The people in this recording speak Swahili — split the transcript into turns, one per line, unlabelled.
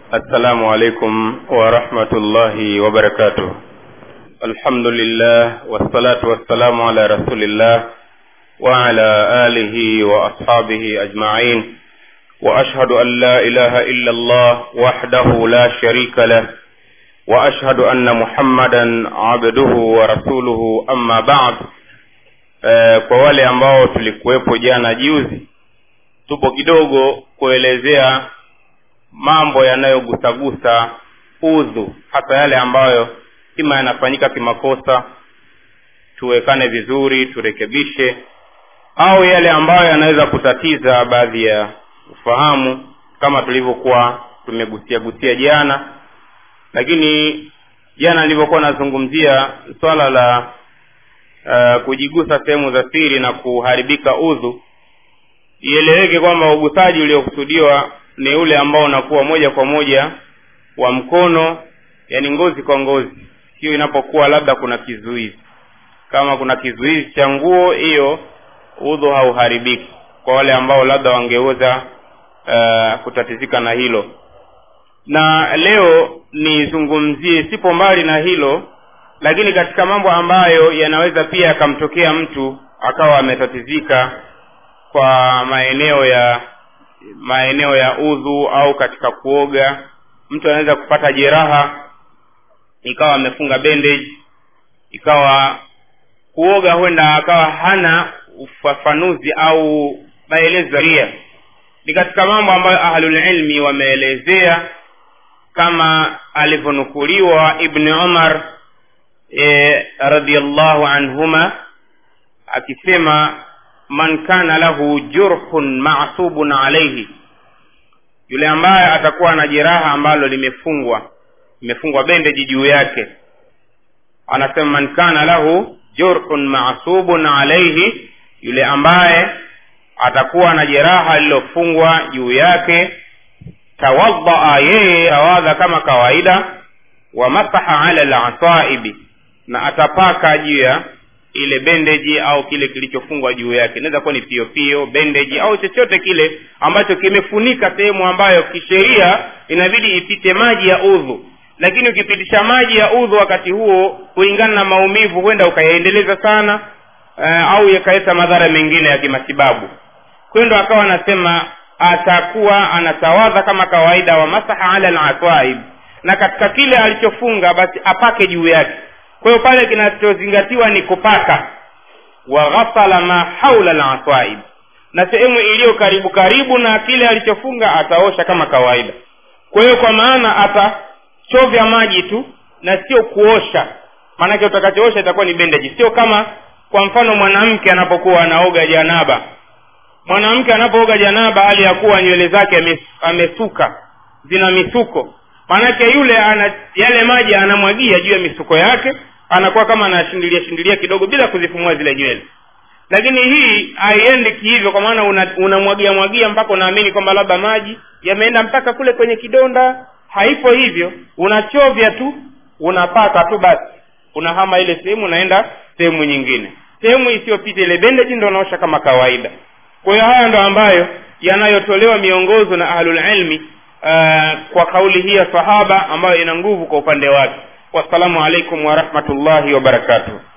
السلام عليكم ورحمة الله وبركاته الحمد لله والصلاة والسلام على رسول الله وعلى آله وأصحابه أجمعين وأشهد أن لا إله إلا الله وحده لا شريك له وأشهد أن محمدا عبده ورسوله أما بعد e, kwa wale ambao tulikuwepo jana juzi tupo kidogo kuelezea mambo yanayogusagusa udhu hasa yale ambayo ima yanafanyika kimakosa tuwekane vizuri turekebishe au yale ambayo yanaweza kutatiza baadhi ya ufahamu kama tulivyokuwa tumegusia gusia jana lakini jana nilivyokuwa nazungumzia swala la uh, kujigusa sehemu za siri na kuharibika udhu ieleweke kwamba ugusaji uliokusudiwa ni ule ambao unakuwa moja kwa moja wa mkono yani ngozi kwa ngozi hiyo inapokuwa labda kuna kizuizi kama kuna kizuizi cha nguo hiyo udhu hauharibiki kwa wale ambao labda wangeweza uh, kutatizika na hilo na leo nizungumzie sipo mbali na hilo lakini katika mambo ambayo yanaweza pia yakamtokea mtu akawa ametatizika kwa maeneo ya maeneo ya udhu au katika kuoga mtu anaweza kupata jeraha ikawa amefunga bandage ikawa kuoga huenda akawa hana ufafanuzi au maelezo ria ni katika mambo ambayo ahlulilmi wameelezea kama alivyonukuliwa ibni umar e, radiallahu anhuma akisema man kana lahu jurhun masubun alaihi yule ambaye atakuwa na jeraha ambalo limefungwa limefungwa bendeji juu yake anasema man kana lahu jurhun masubun alaihi yule ambaye atakuwa na jeraha lililofungwa juu yake tawadhaa yeye tawadha kama kawaida wa masaha ala lasaibi na atapaka juu ya ile bendeji au kile kilichofungwa juu yake inaweza kuwa ni piopio bendeji au chochote kile ambacho kimefunika sehemu ambayo kisheria inabidi ipite maji ya udhu lakini ukipitisha maji ya udhu wakati huo kulingana na maumivu huenda ukayaendeleza sana uh, au yakaleta madhara mengine ya kimatibabu kwayo ndo akawa anasema atakuwa anatawadha kama kawaida wa masaha ala laswaib na katika kile alichofunga basi apake juu yake kwa hiyo pale kinachozingatiwa ni kupaka wa ghasala ma haula laswaib na sehemu iliyo karibu karibu na kile alichofunga ataosha kama kawaida kwa hiyo kwa maana atachovya maji tu na sio kuosha maanake utakachoosha itakuwa ni bendeji sio kama kwa mfano mwanamke anapokuwa anaoga janaba mwanamke anapooga janaba hali ya kuwa nywele zake amesuka zina misuko maanake yule ana yale maji anamwagia juu ya misuko yake anakuwa kama anashindilia shindilia kidogo bila kuzifumua zile nywele lakini hii haiendi kihivyo kwa maana unamwagia una mwagia mpaka unaamini kwamba labda maji yameenda mpaka kule kwenye kidonda haipo hivyo unachovya tu unapaka tu basi unahama ile sehemu unaenda sehemu nyingine sehemu isiyopita ile bendeji ndo unaosha kama kawaida kwa hiyo haya ndo ambayo yanayotolewa miongozo na ahlulilmi uh, kwa kauli hii ya sahaba ambayo ina nguvu kwa upande wake wassalamu alaikum warahmatullahi wabarakatuh